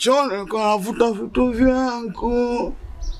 chooni nilikuwa navuta vitu vyangu.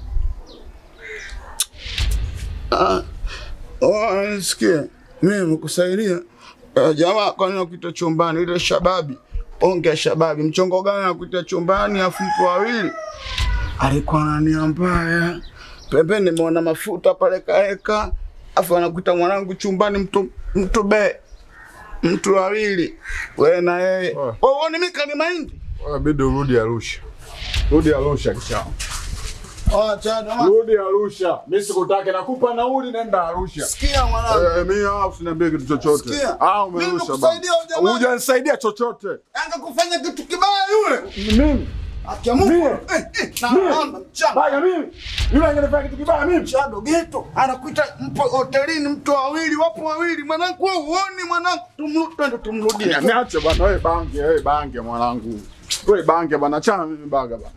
Ah, oh, Sikia, mimi nimekusaidia Eh, jamaa, kwani nakuita chumbani ile shababi? Onge shababi, mchongo gani nakuita chumbani afu mpo wawili? Alikuwa na nia mbaya. Pembeni nimeona mafuta pale kaeka, afu anakuita mwanangu chumbani mtu mtu be mtu wawili, wewe na yeye. Oh. Wewe uone mimi kani mahindi? Inabidi urudi Arusha. Rudi Arusha kisha. Oh, chana. Rudi Arusha. Mimi sikutaki nakupa nauli nenda Arusha. Sikia mwanangu. Eh, mimi hapa usiniambie kitu chochote. Sikia. Ah, Mimi umerusha nimekusaidia huyu jamaa. Hujanisaidia chochote. Anga kufanya kitu kibaya yule. Mimi. Akia Mungu. Mimi. Eh, eh, na naona mchana. Baya mimi. Yule angenifanya kitu kibaya mimi. Chado geto anakuita mpo hotelini mtu wawili wapo wawili mwanangu wewe uoni mwanangu tumru- twende tumrudie. Niache bwana wewe bange, wewe bange mwanangu. Wewe bange bwana, achana mimi baga bwana.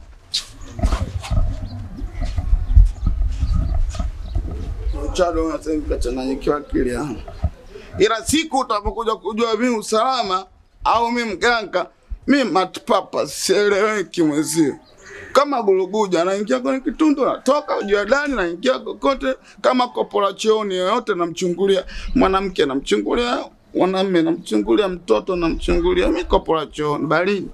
Chado unasema kachanganyikiwa akili yangu. Ila siku utapokuja kujua mimi usalama au mimi mganga, mimi matpapa sieleweki mwezio. Kama guluguja naingia kwenye kitundu natoka ujua ndani naingia kokote kama kopola chooni yoyote namchungulia mwanamke namchungulia mwanamume namchungulia mtoto namchungulia mimi kopola chooni baridi.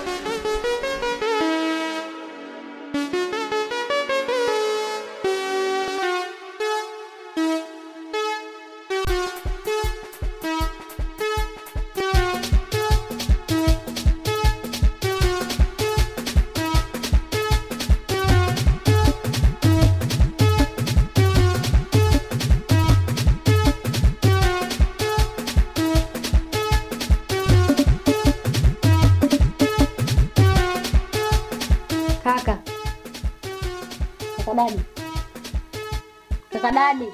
Kaka. Kaka dadi. Kaka dadi.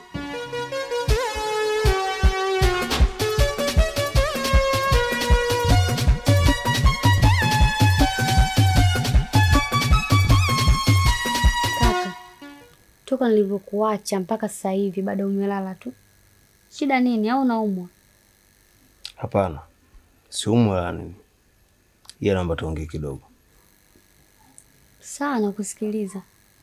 Kaka. Toka nilivyokuacha mpaka sasa hivi bado umelala tu. Shida nini au unaumwa? Hapana, siumwi wala nini, ila naomba tuongee kidogo. Sawa nakusikiliza.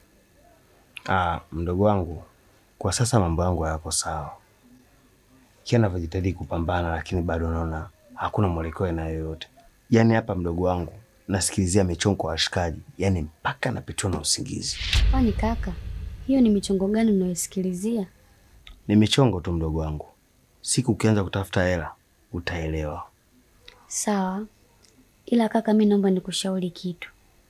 Ah, mdogo wangu, kwa sasa mambo yangu hayako sawa, kila navyojitahidi kupambana, lakini bado naona hakuna mwelekeo aina yoyote. Yaani hapa mdogo wangu nasikilizia michongo ya washikaji, yaani mpaka napitiwa na usingizi. Kwani kaka, hiyo ni michongo gani unayosikilizia? Ni michongo tu mdogo wangu, siku ukianza kutafuta hela utaelewa. Sawa, ila kaka, mi naomba nikushauri kitu.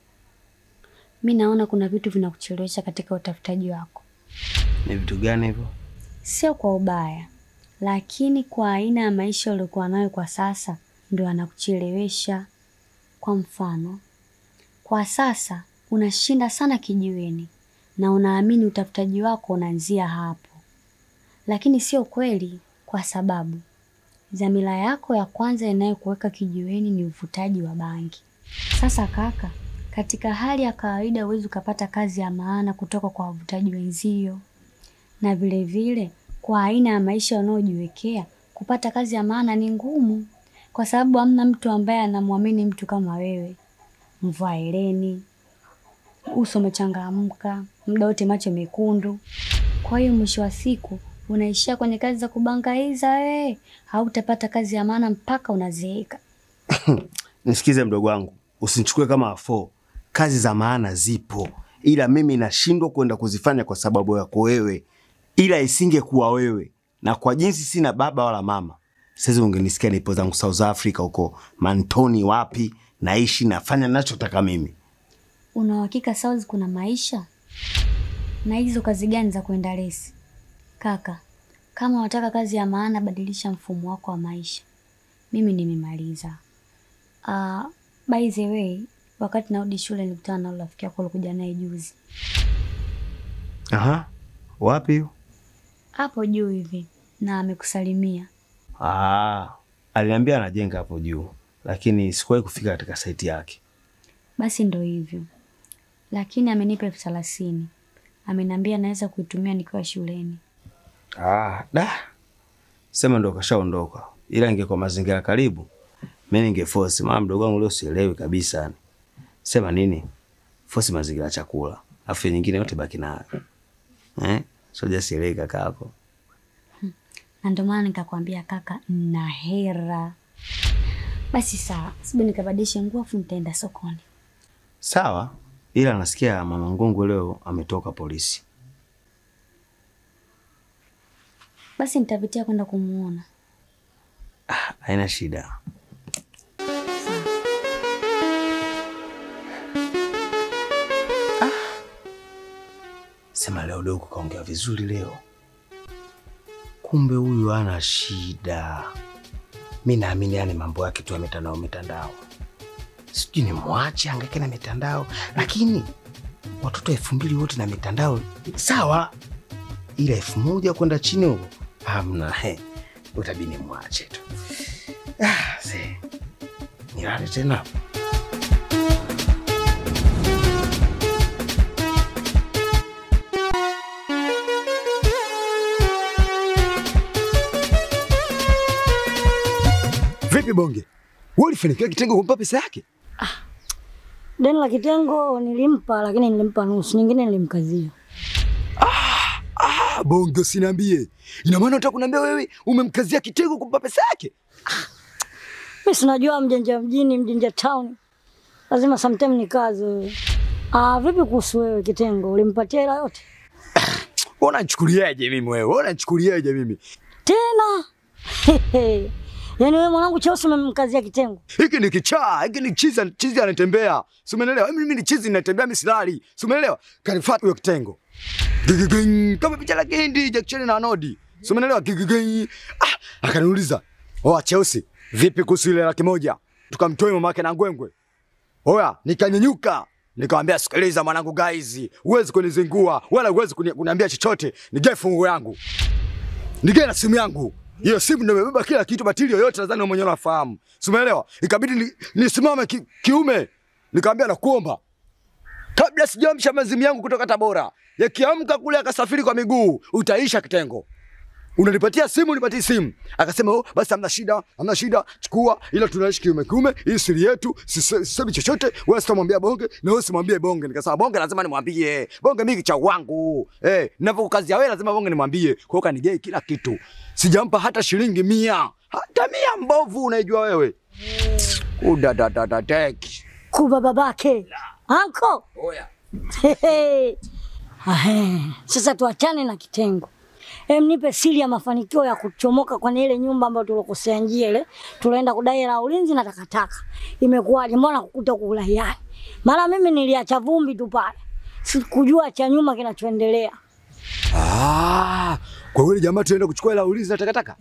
Mi naona kuna vitu vinakuchelewesha katika utafutaji wako, Ni vitu gani hivyo? sio kwa ubaya, lakini kwa aina ya maisha uliokuwa nayo kwa sasa ndio anakuchelewesha. Kwa mfano, kwa sasa unashinda sana kijiweni na unaamini utafutaji wako unaanzia hapo, lakini sio kweli, kwa sababu dhamira yako ya kwanza inayokuweka kijiweni ni uvutaji wa bangi. Sasa kaka, katika hali ya kawaida huwezi ukapata kazi ya maana kutoka kwa wavutaji wenzio, na vile vile kwa aina ya maisha unayojiwekea kupata kazi ya maana ni ngumu, kwa sababu hamna mtu ambaye anamwamini mtu kama wewe. Mvua eleni, uso umechangamka, muda wote macho mekundu. Kwa hiyo mwisho wa siku unaishia kwenye kazi za kubangaiza wewe, hautapata kazi ya maana mpaka unazeeka. Nisikize mdogo wangu, usinichukue kama afo. Kazi za maana zipo, ila mimi nashindwa kwenda kuzifanya kwa sababu yako wewe. Ila isingekuwa wewe na kwa jinsi sina baba wala mama, sasa ungenisikia nipo zangu South Africa huko Mantoni, wapi naishi, nafanya ninachotaka mimi. Una uhakika South kuna maisha? Na hizo kazi gani za kwenda lesi? Kaka, kama unataka kazi ya maana, badilisha mfumo wako wa maisha. Mimi nimemaliza. Uh, by the way, wakati narudi shule nilikutana na rafiki yako ulikuja naye juzi Aha, wapi hiyo? hapo juu hivi, na amekusalimia. Ah, aliniambia anajenga hapo juu, lakini sikuwahi kufika katika saiti yake. Basi ndo hivyo, lakini amenipa elfu thelathini. Ameniambia naweza kuitumia nikiwa shuleni. Ah, da. Sema ndo kashaondoka. Ila ingekuwa mazingira karibu, mimi ningeforce. Mama mdogo wangu leo sielewi kabisa yani. Sema nini? Fosi mazingira ya chakula. Afu nyingine yote baki nayo. Eh? Soja sielewi kaka yako. na ndio maana nikakwambia kaka, na hera. Basi sawa, sibi nikabadilishe nguo afu nitaenda sokoni. Sawa, ila nasikia mama Ngungu leo ametoka polisi. Basi nitapitia kwenda kumuona. Ah, haina shida. Sawa. Sema leo dogo kaongea vizuri leo. Kumbe huyu ana shida. Mi naamini yani mambo yake tu ya mitandao mitandao. Sijui ni mwache angaike na mitandao, lakini watoto elfu mbili wote na mitandao sawa, ila elfu moja kwenda chini huko hamna. He, utabidi mwache tu. Ah, see. Nilale tena. Vipi Bonge, wewe ulifanikiwa Kitengo kumpa pesa yake? Deni la kitengo nilimpa, lakini nilimpa nusu, nyingine nilimkazia. Ah, Bonge usiniambie. Ina maana unataka kuniambia wewe umemkazia Kitengo kumpa pesa yake? Mimi sinajua mjanja mjini, mjanja town, lazima sometime ni kazi wewe. Ah, vipi kuhusu wewe kitengo, ulimpatia hela yote Wewe unanichukuliaje mimi wewe? Wewe unanichukuliaje mimi? tena? Yaani wewe mwanangu cheusi umemkazia kitengo? Hiki ni kichaa, hiki ni chizi, chizi anatembea. Si umeelewa? Mimi ni chizi ninatembea mimi silali. Si umeelewa? Kanifuata huyo Kitengo. Gigiging, kama picha la Kindi, Jackson na Nodi. Si umeelewa? Gigiging. Ah, akaniuliza, "Oh, cheusi, vipi kuhusu ile laki moja?" Tukamtoa mama yake na ngwengwe. Oya, nikanyanyuka. Nikamwambia sikiliza mwanangu guys, huwezi kunizingua wala huwezi kuni- kuniambia chochote. Nige fungu yangu. Nige na simu yangu. Hiyo simu ndio imebeba kila kitu, batili yoyote nadhani wewe mwenyewe unafahamu. Si umeelewa? Ikabidi ni- nisimame ki, kiume. Nikamwambia nakuomba. Kabla sijaamsha mazimu yangu kutoka Tabora, yakiamka kule akasafiri kwa miguu, utaisha kitengo. Unanipatia simu, unipatie simu. Akasema oh, basi hamna shida, hamna shida, chukua, ila tunaishi kiume kiume, hii siri yetu, sise- sisemi chochote, wewe sitamwambia Bonge na wewe simwambie Bonge. Nikasema Bonge lazima nimwambie. Bonge mimi kicha wangu. Eh, ninapokukazia wewe lazima Bonge nimwambie. Kwa hiyo kanigei kila kitu. Sijampa hata shilingi mia. Hata mia mbovu unaijua wewe. Udadadadadeki. Kuba babake anko. Oya. Hehe. Ahe. Sasa tuachane na kitengo. Em, nipe siri ya mafanikio ya kuchomoka kwenye ile nyumba ambayo tulokosea njia ile. Tunaenda kudai hela ya ulinzi na takataka. Imekuwaje? Mbona kukuta kuulahiani? Mara mimi niliacha vumbi tu pale. Sikujua cha nyuma kinachoendelea. Ah, kwa yule jamaa tunaenda kuchukua hela ulinzi na takataka?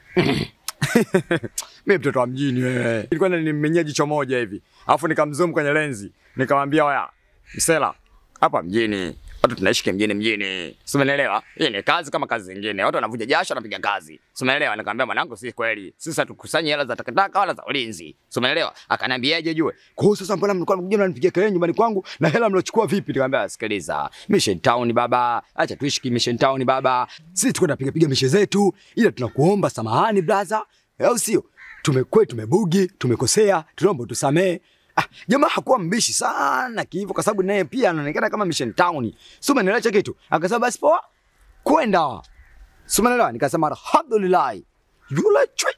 Mimi mtoto wa mjini wewe. Nilikuwa nimenyea jicho moja hivi. Alafu nikamzoom kwenye lenzi. Nikamwambia waya, msela, hapa mjini. Watu tunaishi kimjini mjini. Si umeelewa? Hii ni kazi kama kazi zingine. Watu wanavuja jasho wanapiga kazi. Si umeelewa? Nikamwambia mwanangu, si kweli. Sisi hatukusanyi hela za takataka wala za ulinzi. Si umeelewa? Akaniambiaje jue? Kwa hiyo sasa mbona mlikuwa mkuja mnanipigia kelele nyumbani kwangu na hela mlochukua vipi? Nikamwambia sikiliza. Mission Town baba. Acha tuishi ki Mission Town baba. Sisi tukwenda piga piga mishe zetu ila tunakuomba samahani brother. Au sio? Tumekwe tumebugi, tumekosea, tunaomba tusamee. Ah, jamaa hakuwa mbishi sana kihivyo kwa sababu naye pia anaonekana kama Mission Town. Sio umeelewa cha kitu? Akasema basi poa. Kwenda. Sio umeelewa? Nikasema alhamdulillah. Yule chui.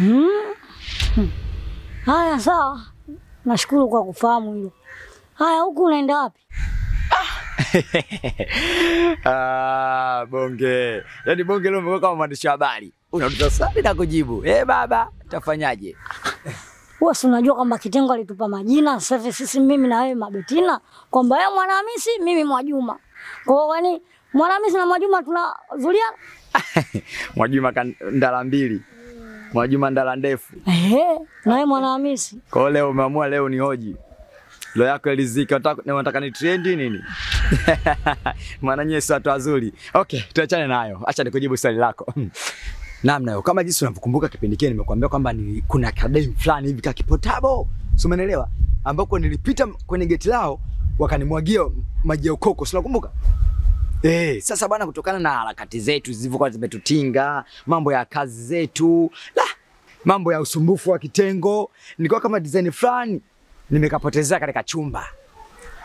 Haya sawa. Nashukuru kwa kufahamu hilo. Haya huku unaenda wapi? ah, bonge. Yaani bonge leo umekuwa kama mwandishi wa habari. Unauliza swali na kujibu. Eh, baba, tafanyaje? Wewe si unajua kwamba kitengo alitupa majina sasa hivi sisi mimi na wewe Mabetina kwamba wewe Mwanahamisi mimi Mwajuma. Kwa hiyo yani Mwanahamisi na Mwajuma tunazulia Mwajuma kan- ndala mbili. Mwajuma ndala ndefu. ehe na wewe Mwanahamisi. Kwa hiyo leo umeamua leo ni hoji. Lo yako elizika, unataka na unataka ni trendi nini? Maana nyie si watu wazuri. Okay, tuachane nayo. Acha nikujibu swali lako. Namna hiyo kama jinsi unavyokumbuka kipindi kile nimekuambia kwamba ni kuna kadem fulani hivi kakipotabo. Si umeelewa? Ambako nilipita kwenye geti lao wakanimwagia maji ya ukoko. Si unakumbuka? Eh, sasa bana, kutokana na harakati zetu zilivyokuwa zimetutinga, mambo ya kazi zetu, la mambo ya usumbufu wa kitengo, nilikuwa kama design fulani nimekapotezea katika chumba.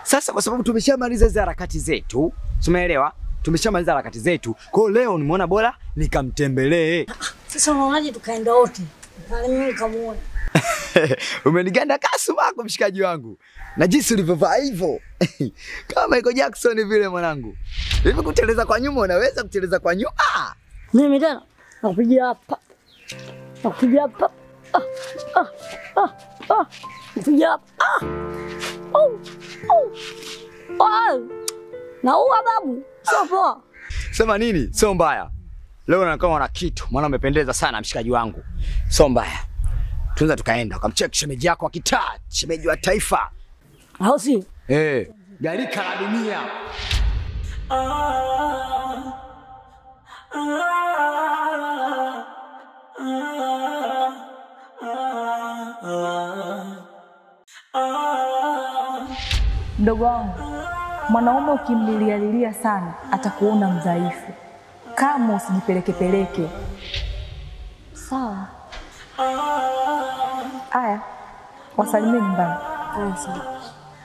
Sasa kwa sababu tumeshamaliza hizo harakati zetu, tumeelewa? Tumeshamaliza harakati zetu. Kwa hiyo leo nimeona bora nikamtembelee. Sasa unaonaje tukaenda wote? Pale mimi nikamuona. Umeniganda kasu wako mshikaji wangu. Na jinsi ulivyovaa hivyo. Kama Michael Jackson vile mwanangu. Hivi kuteleza kwa nyuma unaweza kuteleza kwa nyuma? Mimi tena nakupigia hapa. Nakupigia hapa. Ah, ah, ah, ah. Nakupigia hapa. Ah. Oh, oh. Ah. Naua babu. Sio poa. Sema nini? Sio mbaya. Leo nakuwa na kitu, maana umependeza sana mshikaji wangu. Sio mbaya. Tunaweza tukaenda ukamcheck shemeji yako wa kitaa, shemeji wa taifa. Au si? Eh, galika la dunia. Mdogo wangu, mwanaume ukimlilialilia sana atakuona mdhaifu. Kama usijipelekepeleke. Sawa. Aya, wasalimie nyumbani. Haya, sawa.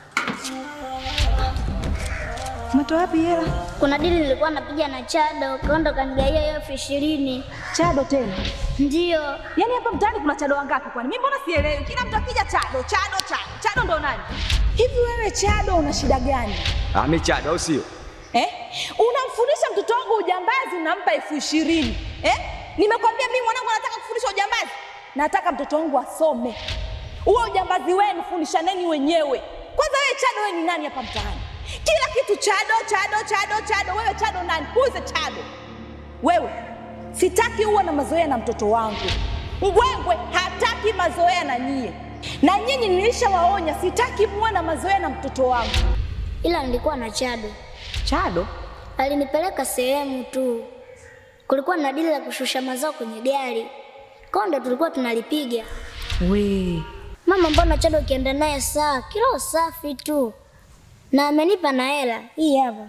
Umetoa wapi hela? Kuna dili nilikuwa napiga na Chado, kaenda kanigaia hiyo elfu ishirini. Chado tena. Ndiyo, Yaani hapa mtaani kuna chado wangapi kwani? Mimi mbona sielewi? Kila mtu akija chado, chado, chado. Chado ndo nani? Hivi wewe chado una shida gani? Ah, mi chado au sio? Eh? Unamfundisha mtoto wangu ujambazi unampa elfu ishirini. Eh? Nimekwambia mimi mwanangu nataka kufundisha ujambazi. Nataka mtoto wangu asome. Huo ujambazi wenu fundishaneni wenyewe. Kwanza wewe chado wewe ni nani hapa mtaani? Kila kitu chado, chado, chado, chado. Wewe chado nani? Who is a chado? Wewe sitaki uwe na mazoea na mtoto wangu. Ngwengwe hataki mazoea na nyie, na nyinyi nilishawaonya, sitaki muwe na mazoea na mtoto wangu. ila nilikuwa na Chado, Chado, alinipeleka sehemu tu, kulikuwa na dili la kushusha mazao kwenye gari, kwa ndo tulikuwa tunalipiga. we Mama, mbona Chado ukienda naye saa kilo safi tu, na amenipa na hela hii hapa.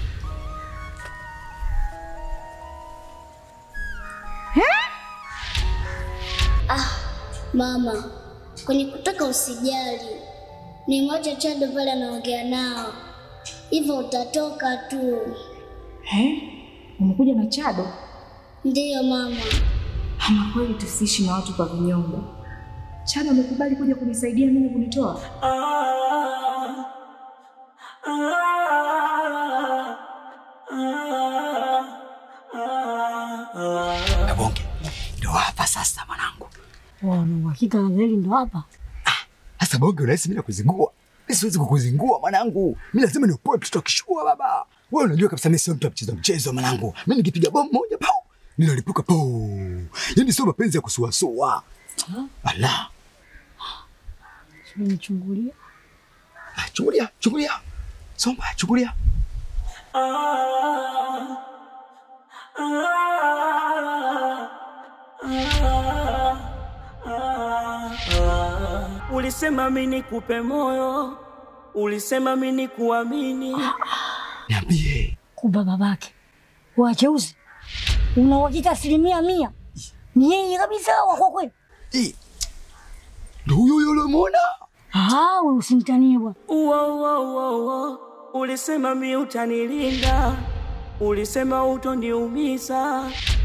Ah, mama, kwenye kutaka usijali, ni mwache Chado pale anaongea nao, hivyo utatoka tu. eh? Umekuja na Chado? Ndiyo mama. Ama kweli tusiishi na watu kwa vinyongo. Chado amekubali kuja kunisaidia mimi kunitoa. Kabonge. Ndio hapa sasa mwanangu. Wana uhakika na hili ndo hapa. Sasa bonge unahisi mimi nakuzingua? Mimi siwezi kukuzingua mwanangu. Mimi lazima niopoe mtoto akishua baba. Wewe unajua kabisa mimi sio mtu wa kucheza mchezo mwanangu. Mimi nikipiga bomu moja pau, ninalipuka pau. Yaani sio mapenzi ya kusuasua. Ala. Nichungulia. Ah, chungulia, chungulia. Somba, chungulia. Ulisema mimi nikupe moyo, ulisema mimi nikuamini. Niambie. Kuba babake. Wacheusi. Una uhakika asilimia mia? Ni yeye kabisa wako kweli? Eh. Ndio huyo huyo ulimuona? Ah, wewe usimtanie bwana. Uo, uo, uo, uo. Ulisema mimi utanilinda, ulisema utoniumiza.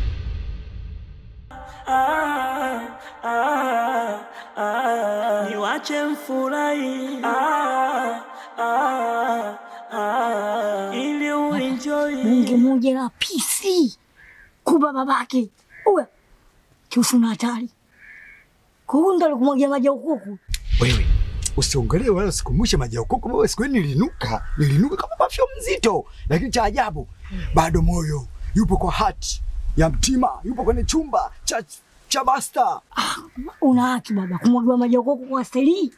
Ah, ah, ah. Niwache mfurahi ah, ah, ah. ili uenjoy. Bunge moja la PC. Kuba babake. Uwe. Kiusu na hatari. Kwa hiyo ndo alikumwagia maji ya ukuku. Wewe usiongelee wala usikumbushe maji ya ukoko. Wewe siku ile nilinuka, nilinuka kama perfume mzito, lakini cha ajabu bado moyo yupo kwa hati ya mtima, yupo kwenye chumba cha cha basta. Una haki baba kumwagiwa maji ya ukuku kwa steli.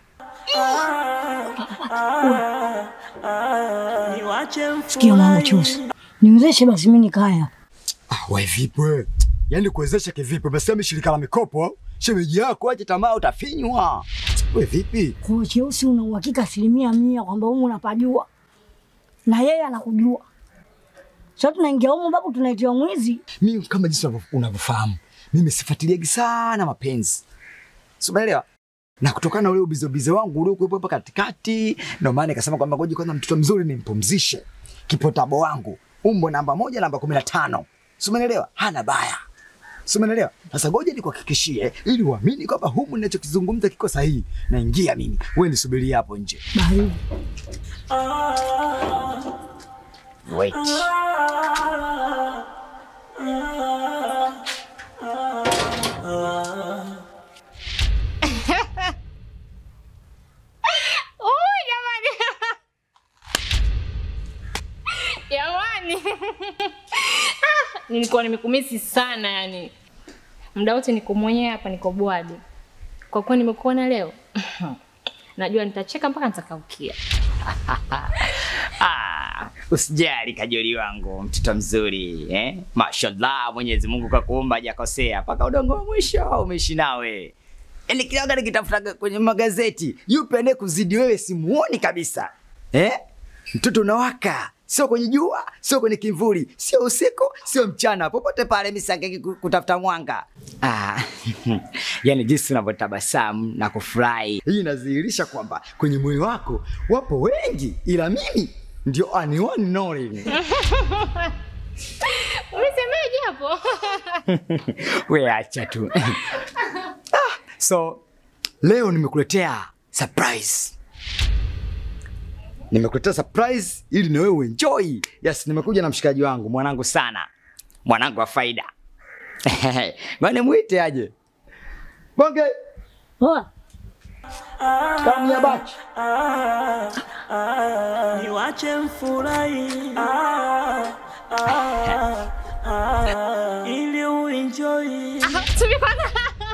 Niwache Sikia mama mfurahi chusi. Niwezeshe basi mimi nikaya. Ah, wewe vipi wewe? Yaani kuwezesha kivipi? Umesema shirika la mikopo, shemeji yako aje tamaa utafinywa. Wewe vipi? Kwa cheusi una uhakika asilimia mia kwamba humu unapajua. Na yeye anakujua. Sasa tunaingia humu babu tunaitiwa mwizi. Mimi kama jinsi unavyo- unavyofahamu, mimi sifuatiliagi sana mapenzi. Si umeelewa? na kutokana na ule ubizobizo wangu uliokuwepo hapa katikati, ndio maana nikasema kwamba ngoja kwanza mtoto mzuri nimpumzishe kipotabo wangu umbo namba moja namba kumi na tano si umeelewa? Hana baya si umeelewa? Sasa ngoja nikuhakikishie ili uamini kwamba humu ninachokizungumza kiko sahihi. Naingia mimi, wewe nisubirie hapo nje. Baridi. Wait. Oh, jamani. Jamani. Ah, Nilikuwa nimekumisi sana yani. Muda wote niko mwenyewe hapa niko bwadi. Kwa kuwa nimekuona leo. Najua nitacheka mpaka nitakaukia. Ah, usijali kajoli wangu, mtoto mzuri eh? Mashallah, Mwenyezi Mungu kakuumba hajakosea, mpaka udongo wa mwisho umeishi nawe. Yaani kila wakati nikitafuta kwenye magazeti, yupi anaye kuzidi wewe simuoni kabisa eh? Mtoto unawaka, sio kwenye jua, sio kwenye kimvuli, sio usiku, sio mchana, popote pale misangeki kutafuta mwanga. Ah, yani jinsi unavyotabasamu na kufurahi Hii inadhihirisha kwamba kwenye moyo wako wapo wengi, ila mimi ndio ani one and only. Umesemaje hapo? we acha tu. Ah, so leo nimekuletea surprise. Nimekuletea surprise ili na wewe enjoy. Yes, nimekuja na mshikaji wangu, mwanangu sana. mwanangu wa faida ngone mwite aje Bonge. Poa. Kamu ya bachi. niwache mfurahi ili uenjoy Tumekwana.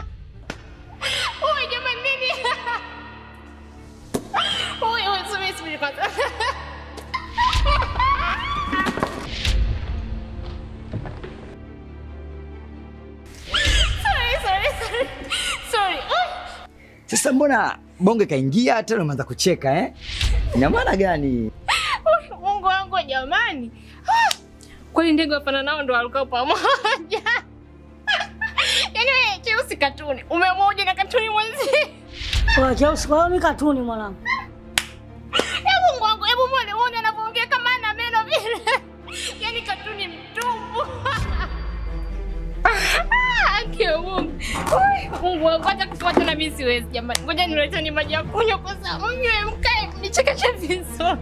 Uwe jamani nini? Uwe uwe subiri subiri kwanza. Sorry, sorry, sorry. Sorry. Uy. Sasa mbona bonge kaingia tena umeanza kucheka eh? Ina maana gani? Uy, Mungu wangu jamani. Ah, Kwani ndege wapana nao ndo walikuwa pamoja? Yaani wewe cheusi katuni, umemoja na katuni mwenzie. Kwa Chelsea, kwa hiyo mi katuni mwanangu. Hebu Mungu wangu, hebu muone muone anavyoongea kama ana meno vile. Yaani katuni mtumbu. Ah, Haki ya Mungu. Ui, Mungu wangu hata kufuata na mimi siwezi jamani. Ngoja nileteni maji ya kunywa kwanza. Mnywe mkae mnichekeshe vizuri.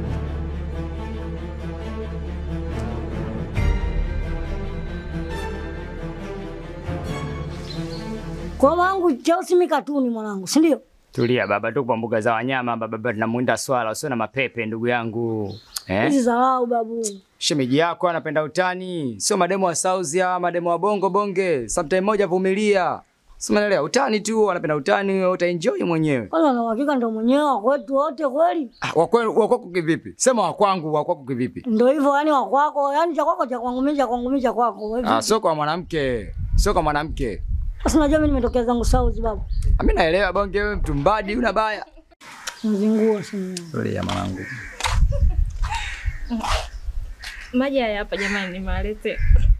Kwa hiyo mwanangu Chelsea mi katuni mwanangu, si ndio? tulia baba tu kwa mbuga za wanyama baba baba tunamwinda swala usio na mapepe ndugu yangu eh? Hizi dharau babu. shemeji yako anapenda utani sio mademo wa sauzi hawa mademo wa bongo bonge sometime moja vumilia simanelewa utani tu anapenda utani wewe utaenjoy mwenyewe Kwanza na uhakika ndo mwenyewe wa kwetu wote kweli. Ah, wa kwenu- wa kwako kivipi sema wa kwangu wa kwako kivipi Ndo hivyo yani wa kwako, yani cha kwako cha kwangu mimi cha kwangu mimi cha kwako. Wewe ah, vipi? sio kwa mwanamke sio kwa mwanamke Sasa unajua mimi nimetokea zangu South babu. Ah, mi naelewa bonge wewe mtu mbadi una baya Mzingua sina. tulia mwanangu Maji haya hapa jamani nimalete.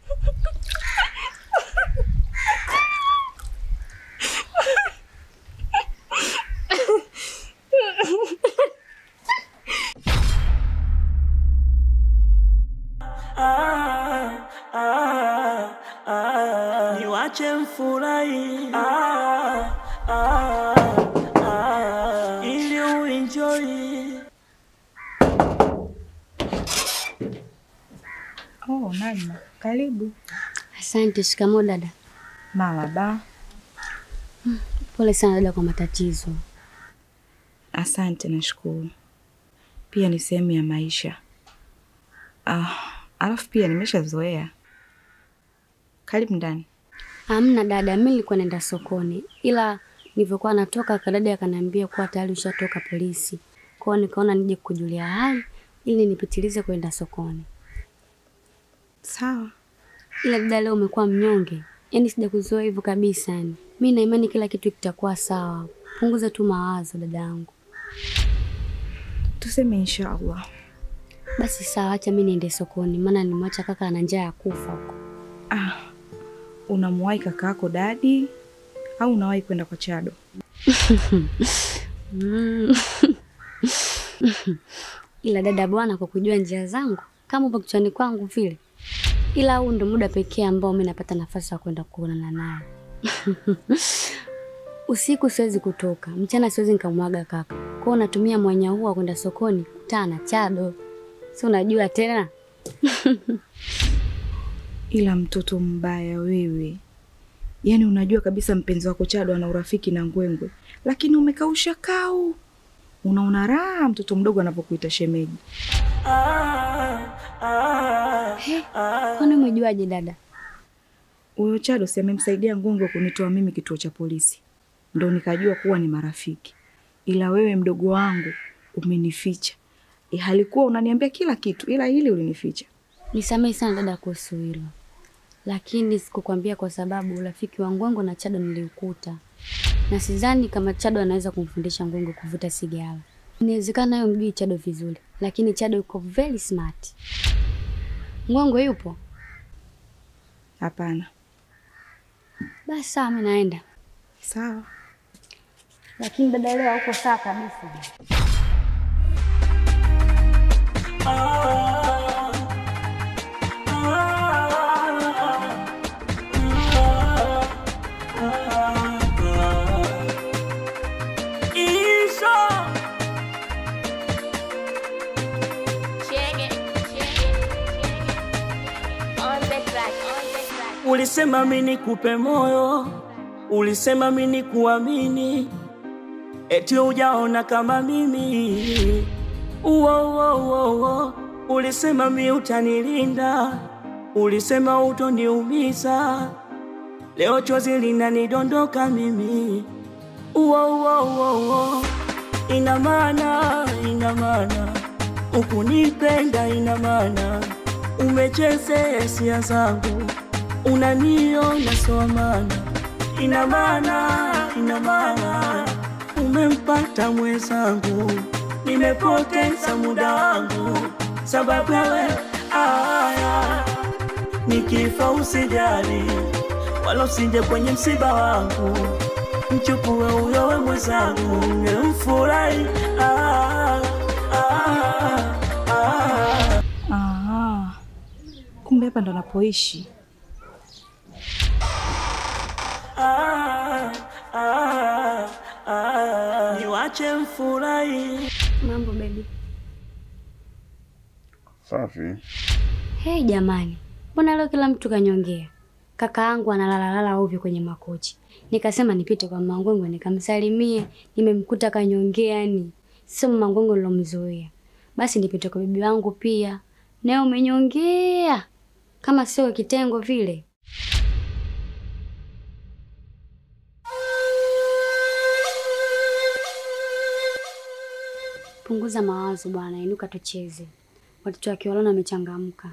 niwache mfurahi ili uenjoy Oh, Najma, karibu. Asante. Shikamoo dada. Marhaba. Pole sana dada kwa matatizo. Asante, nashukuru. Pia ni sehemu ya maisha. Ah, alafu pia nimeshazoea. Karibu ndani. Hamna dada, mimi nilikuwa naenda sokoni, ila nilivyokuwa natoka kadada akaniambia kuwa tayari ushatoka polisi. Kwa hiyo nikaona nije kujulia hali ili nipitilize kwenda sokoni. Sawa. Ila dada, leo umekuwa mnyonge, yaani sijakuzoea hivyo kabisa. Yani mimi na imani kila kitu kitakuwa sawa. Punguza tu mawazo dadangu. Tuseme inshallah. Basi sawa, acha mimi niende sokoni, maana nimwacha kaka ana njaa ya kufa huko. Ah, unamwahi kaka yako dadi au unawahi kwenda kwa Chado? Mm. Ila dada bwana, kwa kujua njia zangu kama upo kichwani kwangu vile, ila huu ndo muda pekee ambao mi napata nafasi ya kwenda kuonana naye. Usiku siwezi kutoka, mchana siwezi nikamwaga kaka. Kwa hiyo natumia mwanya huu wa kwenda sokoni kutana na Chado, si unajua tena Ila mtoto mbaya wewe, yaani unajua kabisa mpenzi wako Chado ana urafiki na Ngwengwe, lakini umekausha kau. Unaona raha mtoto mdogo anapokuita shemeji. He, kwani umejuaje dada? Huyo Chado si amemsaidia Ngwengwe kunitoa mimi kituo cha polisi, ndo nikajua kuwa ni marafiki. Ila wewe mdogo wangu umenificha. E, halikuwa unaniambia kila kitu, ila hili ulinificha. Nisamehe sana dada kuhusu hilo, lakini sikukwambia kwa sababu urafiki wa Ngwengo na Chado niliukuta, na sidhani kama Chado anaweza kumfundisha Ngwengo kuvuta sigara. Inawezekana yeye mjui Chado vizuri, lakini Chado yuko very smart. Ngwengo yupo? Hapana. Basi sawa, mimi naenda. Sawa. Lakini dada, leo hauko sawa kabisa. Ulisema mimi nikupe moyo, ulisema mimi nikuamini, eti hujaona kama mimi. Uo, uo, uo, uo. Ulisema mimi utanilinda, ulisema utoniumiza, leo chozi linanidondoka mimi. Uo, uo, uo, uo. Ina maana, ina maana ukunipenda, ina maana umechezea hisia zangu unaniona sawa maana, ina maana, ina maana umempata mwenzangu, nimepoteza muda wangu sababu ya wewe. Aya, nikifa usijali, wala usije kwenye msiba wangu, mchukue huyo we mwenzangu, nimfurahi. Ah, ah, ah. Aha. Kumbe hapa ndo napoishi. Ah, ah, ah. Niwache mfurahi. Mambo baby. Safi. Hey jamani, mbona leo kila mtu kanyongea? Kaka yangu analala ovyo kwenye makochi. Nikasema nipite kwa Mangwengo nikamsalimie, nimemkuta kanyongea yani. Sio Mangwengo nilomzoea. Basi nipite kwa bibi wangu pia. Naye umenyongea kama sio kitengo vile. Punguza mawazo bwana, inuka tucheze. Watoto wa Kiwalona wamechangamka.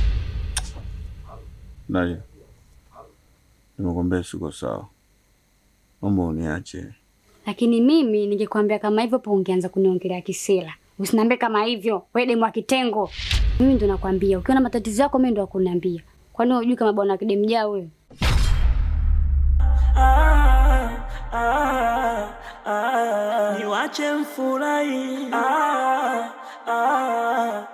Nadia, nimekwambia siko sawa, naomba uniache. Lakini mimi ningekwambia kama hivyo po ungeanza kuniongelea kisela. Usiniambie kama hivyo, wewe demu wa kitengo. Mimi ndo nakwambia, ukiwa na matatizo yako mimi ndo nakuniambia. Kwani hujui kama bwana kidemjaa wewe? Ah, ah, ah. Niwache mfurahi. Ah, ah,